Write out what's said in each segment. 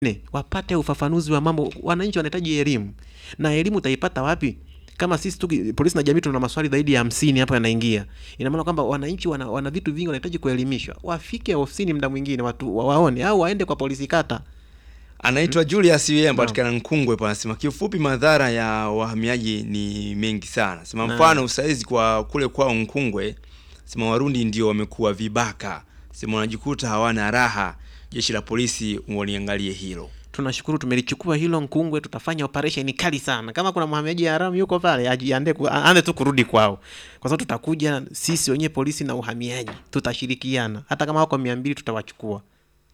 Ne, wapate ufafanuzi wa mambo. Wananchi wanahitaji elimu, na elimu utaipata wapi kama sisi tu polisi na jamii tuna maswali zaidi ya hamsini hapo yanaingia. Ina maana kwamba wananchi wana, wana vitu vingi wanahitaji kuelimishwa, wafike ofisini muda mwingine watu wa- waone, au waende kwa polisi kata. Anaitwa Julius yeye anapatikana Nkungwe pa anasema kiufupi madhara ya wahamiaji ni mengi sana. Sema Na- mfano usaizi kwa kule kwao Nkungwe, sema Warundi ndio wamekuwa vibaka. Sema wanajikuta hawana raha. Jeshi la polisi waliangalie hilo. Tunashukuru tumelichukua hilo Nkungwe, tutafanya operation kali sana. Kama kuna mhamiaji haramu yuko pale, ajiandae ku- aanze tu kurudi kwao, kwa sababu tutakuja sisi wenyewe polisi na uhamiaji, tutashirikiana. Hata kama wako mia mbili tutawachukua.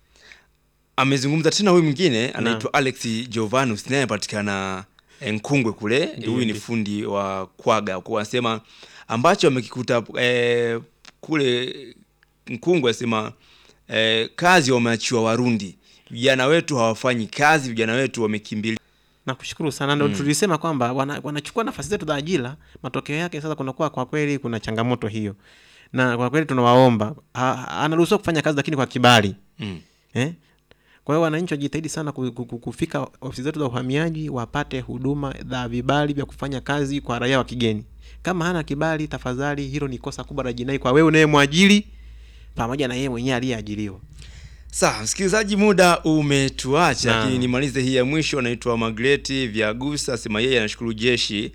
Amezungumza tena huyu mwingine anaitwa Alex Giovanus naye anapatikana eh, Nkungwe kule. Ndiyo, Huyu ni ndiyo. fundi wa kwaga. Kwa anasema ambacho amekikuta eh, kule Nkungwe asema eh, kazi wameachiwa Warundi. Vijana wetu hawafanyi kazi, vijana wetu wamekimbilia Nakushukuru sana, ndo tulisema kwamba wana, wanachukua nafasi zetu za ajira. Matokeo yake sasa kunakuwa kwa kweli kuna changamoto hiyo, na kwa kweli tunawaomba, ha- anaruhusiwa kufanya kazi lakini kwa kibali mm. eh? Kwa hiyo wananchi wajitahidi sana ku- ku- ku- kufika ofisi zetu za uhamiaji wapate huduma za vibali vya kufanya kazi kwa raia wa kigeni. Kama hana kibali, tafadhali, hilo ni kosa kubwa la jinai kwa wewe unayemwajiri pamoja na yeye mwenyewe aliyeajiriwa. Sawa, msikilizaji, muda umetuacha, Naam. lakini nimalize hii ya mwisho. Anaitwa Magreti Vyagusa, asema yeye anashukuru jeshi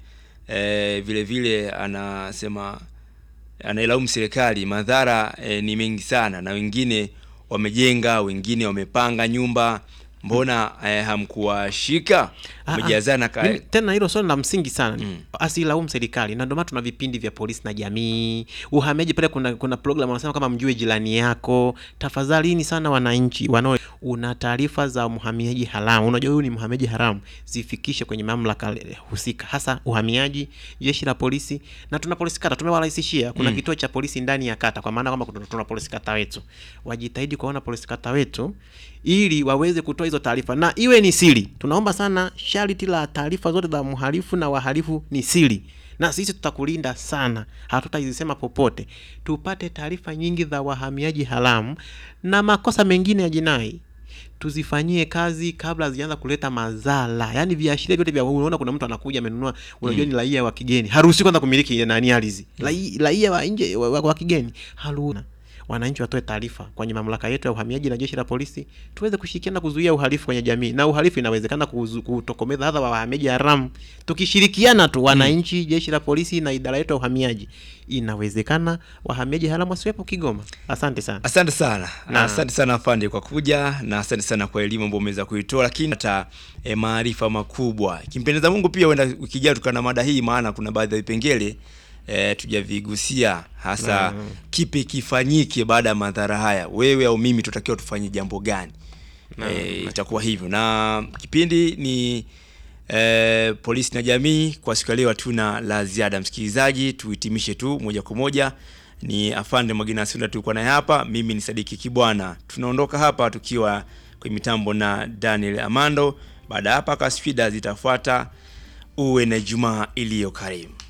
eh, vile vile anasema anailaumu serikali, madhara eh, ni mengi sana, na wengine wamejenga, wengine wamepanga nyumba, mbona eh, hamkuwashika? Ah, ah. Wamejazana ka... Mimi- tena hilo swali la msingi sana Mm. asilaumu serikali na ndio maana tuna vipindi vya polisi na jamii uhamiaji pale kuna kuna program wanasema kama mjue jirani yako tafadhalini sana wananchi wanao una taarifa za mhamiaji haramu unajua huyu ni mhamiaji haramu zifikishe kwenye mamlaka husika hasa uhamiaji jeshi la polisi na tuna polisi kata tumewarahisishia kuna Mm. kituo cha polisi ndani ya kata kwa maana kwamba kuna- tuna polisi kata wetu wajitahidi kuwaona polisi kata wetu ili waweze kutoa hizo taarifa na iwe ni siri. Tunaomba sana sharti la taarifa zote za mhalifu na wahalifu ni siri, na sisi tutakulinda sana, hatutazisema popote. Tupate taarifa nyingi za wahamiaji haramu na makosa mengine ya jinai tuzifanyie kazi kabla hazijaanza kuleta madhara. Yaani viashiria vyote vya unaona, kuna mtu anakuja amenunua, unajua ni raia wa kigeni, haruhusi kwanza kumiliki nani ardhi. Rai- Raia wa nje wa, wa, wa kigeni haruhusi. Wananchi watoe taarifa kwenye mamlaka yetu ya uhamiaji na jeshi la polisi, tuweze kushirikiana kuzuia uhalifu kwenye jamii, na uhalifu inawezekana kuzu- kutokomeza hata wa wahamiaji haramu. Tukishirikiana tu wananchi, jeshi la polisi na idara yetu ya uhamiaji, inawezekana wahamiaji haramu wasiwepo Kigoma. Asante sana. Asante sana na Na- asante sana afande kwa kuja na asante sana kwa elimu ambayo umeweza kuitoa, lakini hata e, maarifa makubwa. Kimpendeza Mungu pia huenda ukijaa tukana mada hii, maana kuna baadhi ya vipengele e, tujavigusia hasa Mm. kipi kifanyike baada ya madhara haya. Wewe au mimi tutakiwa tufanye jambo gani? E, itakuwa hivyo, na kipindi ni e, polisi na jamii. Kwa siku ya leo hatuna la ziada, msikilizaji, tuhitimishe tu moja kwa moja ni afande Mwagina Sunda tulikuwa naye hapa, mimi ni Sadiki Kibwana. Tunaondoka hapa tukiwa kwenye mitambo na Daniel Amando. Baada ya hapa kasfida zitafuata. Uwe na Ijumaa iliyo karimu.